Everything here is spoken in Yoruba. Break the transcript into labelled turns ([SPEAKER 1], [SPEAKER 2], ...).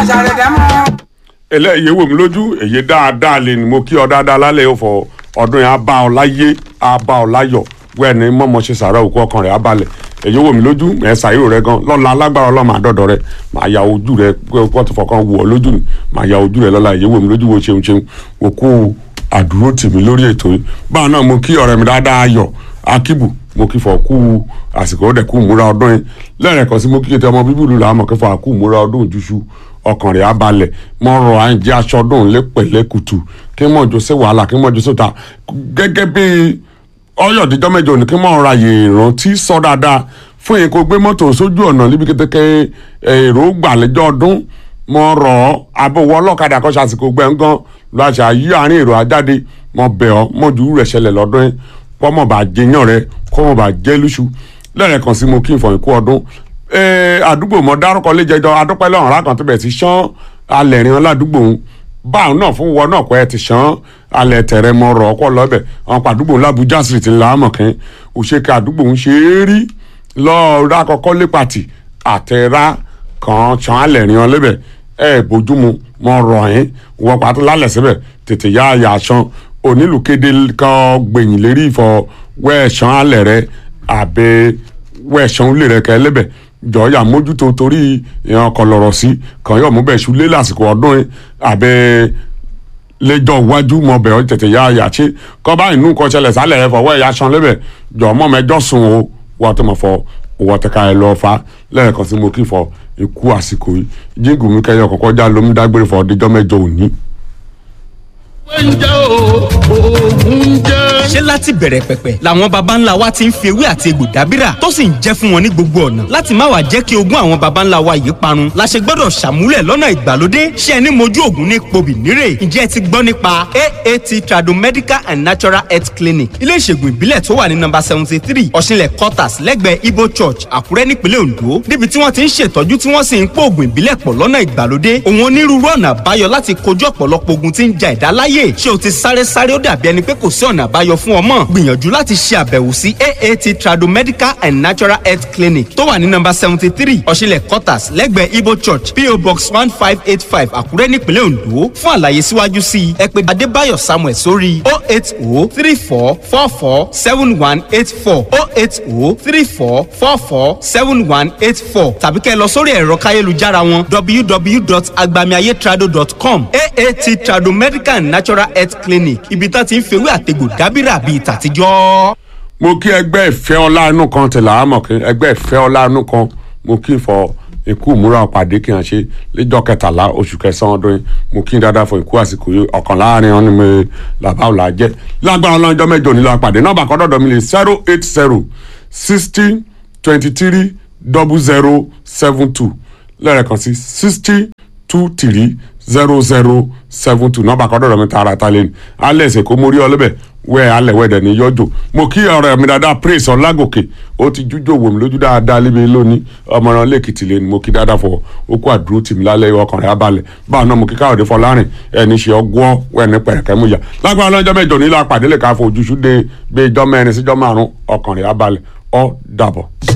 [SPEAKER 1] àṣàrẹ̀dẹ̀ mọ́.
[SPEAKER 2] eléyìí wò mí lójú èyí dáadáa lè ní mo kí ọ dáadáa lálẹ́ yóò fọ ọdún yẹn á bá ọ láyé á bá ọ láyọ̀ wẹ́ẹ̀ ni mọ́mọ́ ṣe sàrà òkú ọkàn rẹ̀ á balẹ̀ èyí wò mí lójú ẹ̀ ṣàyẹ̀wò rẹ gan lọ́la alágbára ọlọ́mọ àdọ́dọ̀ rẹ màá ya ojú rẹ pé tó fọkàn wù ọ lójú ni màá ya ojú rẹ lọ́la èyí wò mí lójú wo ṣeun ṣeun òkú àdúró tì mí lórí ètò yìí báwọn náà mo kí ọ̀rẹ́ mi dáadáa ayọ̀ akíbù mo kí fọ kú àsìkò ó dẹ̀ kú múra ọdún yìí lẹ́rẹ̀kan sí mo kí kété ọmọ bíbélù làwọn mọ̀ kí fọ àkú múra ọdún òjúṣu ọkàn rẹ̀ á balẹ̀ mọ́ rọ à ń jẹ́ aṣọ ọdún lẹ́pẹ̀lẹ́ kùtù kí mọ̀ jọ sí wàhálà kí mọ̀ jọ sóta gẹ́gẹ́ bí ọyọ̀díjọ́ mẹ́jọ ní kí mọ̀ ra yè rántí sọ dáadáa fún yẹn kó gbé mọ́tò sójú ọ̀nà níbi kékeré èrò gbàlejò ọdún mọ̀ rọ̀ abówó ọlọ́kadà kọ́ ṣàsìkò gbẹ̀ngàn lọ àṣà yí àárín èrò àjáde mọ̀ bẹ̀ ọ́ mọ̀jú rẹ̀ ṣẹlẹ̀ lọ́dún yẹn kọ́ mọ̀ bá jẹyàn rẹ kọ́ mọ̀ bá jẹ́ lóṣù lẹ́rẹ̀kan sí mo kí n fọyín kú ọdún àdúgbò mọ dárúkọ léjẹjọ adúpẹ́ lọ́rùn rákan tó bẹ̀ ti ṣán alẹ̀ rìn ládùúgbò òun báwọn náà fún wọn náà kọ́ ẹ ti ṣán alẹ̀ tẹ̀rẹ̀ mọ rọ̀ ọkọ̀ lọ́bẹ̀ àwọn pàdúgbò làbújá street làámọ̀kẹ́ òṣèké àdúgbò ń ṣe é rí lọ́ọ́ rákọ́kọ́ lépàtì àtẹ̀rá kan ṣán alẹ̀ rìn lẹ́bẹ̀ ẹ bójúmu mọ rọ̀ ẹ́ wọ́n pàtó lálẹ̀ síbẹ̀ tètè yá àyà ṣan onílùkéde kan gbẹ̀yìn lérí ìfọ̀ wẹ́ẹ̀ṣán alẹ̀ rẹ àbẹ wẹ́ẹ̀ṣán lè rẹ kẹ́ lẹ́bẹ̀ jọ̀ọ́yà mójútó torí ìyàn kan lọ̀rọ̀ sí kàn yọ̀ mú bẹ́ẹ̀ ṣú lé lásìkò ọdún yìí àbẹ lẹ́jọ́ iwájú mọ bẹ̀ ọ́ tètè yá àyà ṣe kọ́ bá inú nǹkan ṣẹlẹ̀ sálẹ̀ ẹ̀ fọwọ́ ẹ̀yà ṣan lẹ́bẹ̀ jọ̀ọ́ mọ́ mẹ́jọ́ sùn o wọ́n tó mọ̀ fọ owó tẹ̀ka ẹ̀ lọ́ọ́ fa lẹ́ẹ̀kan sí mo kí fọ ikú àsìkò yìí jíǹgù mi kẹyọ kọ̀kọ́ já lómi dágbére fọ ọdíjọ́ mẹ́jọ òní.
[SPEAKER 3] oúnjẹ oògùn jẹ.
[SPEAKER 4] ṣé láti bẹ̀rẹ̀ pẹ̀pẹ̀ làwọn baba ńlá wa ti ń fi ewé àti egbò dábìrà tó sì ń jẹ́ fún wọn ní gbogbo ọ̀nà láti má wàá jẹ́ kí ogún àwọn baba ńlá wa yìí parun la ṣe gbọ́dọ̀ ṣàmúlẹ̀ lọ́nà ìgbàlódé ṣé ẹni mojú ògùn ní pobì nírè ǹjẹ́ ẹ ti gbọ́ nípa aat tradomedical and natural health clinic ilé ìṣègùn ìbílẹ̀ tó wà ní nọ́mbà seventy three ọ̀ṣinlẹ̀ quarters lẹ́gbẹ̀ẹ́ ibo church àkúrẹ́ nípínlẹ̀ ondo níbi tí wọ́n ti ń ṣètọ́jú tí wọ́n sì ń pò ògùn ìbílẹ̀ pọ̀ lọ́nà ìgbàlódé òun onírúurú ọ̀nà àbáyọ láti kojú ọ̀pọ̀lọpọ̀ ogun tí ń ja ẹ̀dá láyè ṣé o ti sáré sáré ó dàbí ẹni pé kò sí ọ̀nà àbáyọ fún ọmọ gbìyànjú láti ṣe àbẹ̀wò sí aat tradomedical and natural health clinic tó wà ní nọ́mbà seventy three ọ̀ṣinlẹ̀ quarters lẹ́gbẹ̀ẹ́ ibo church po box one five eight five àkúrẹ́ nípínlẹ̀ ondo fún àlàyé síwájú sí i ẹ pè adébáyọ̀ samuel sórí o eight o three four four four seven one eight four o eight o three four four four seven one eight four tàbí kẹ́ ẹ lọ sórí ẹ̀rọ káyélujára wọn www.agbamiayetrado.com aat trado medical and natural health clinic ibi tá ti ń fewé àtegbò dábìrà bíi tàtijọ́.
[SPEAKER 2] mo kí ẹgbẹ́ ìfẹ́ ọlá inú kan tẹ̀lé àmọ̀ kí ẹgbẹ́ ìfẹ́ ọlá inú kan mo kí fọ ikú ìmúra ọ̀pàdé kí n ṣe lẹ́jọ́ kẹtàlá oṣù kẹsàn-án ọdún yìí mo kí n dáadáa fún ikú àsìkò yìí ọ̀kan láàrin wọn ni mo làbá ò là jẹ́ lágbára ọlọ́jọ́ mẹ́jọ nílò àpàdé nọ́ọ̀bà kan dọ̀dọ̀ mi lè zero eight zero sixty twenty three double zero seven two lẹ́ẹ̀kan sí sixty two three zero zero seven two nọ́ọ̀bà kan dọ̀dọ̀ mi tààrà ta lẹ́nu alẹ́ ẹ̀sẹ̀ kó mo rí ọ lẹ́bẹ̀ wẹ́ alẹ́ wẹ́dẹ̀ ní yọjọ́ mo kí ọ̀rẹ́ mi dáadáa praise ọlágòkè ó ti jújò wò mí lójú dáadáa lébi lónìí ọmọràn lẹ́kìtì lẹ́nu mo kí dáadáa fọ okú àdúró tì mí lálẹ́ ọkàn rẹ̀ abalẹ̀ báwọn náà mo kí káyọ̀dé fọlárìn ẹni ṣe ọgbọ́n wẹ́ni pẹ̀rẹ̀kẹ́ mú ya lágbára lọ́jọ́ mẹ́jọ nílò àpàdé lè ká fojú ṣúdé gbé ijọ́ mẹ́rin síjọ́ márùn-ún ọkàn rẹ̀ abalẹ̀ ó dàbọ̀.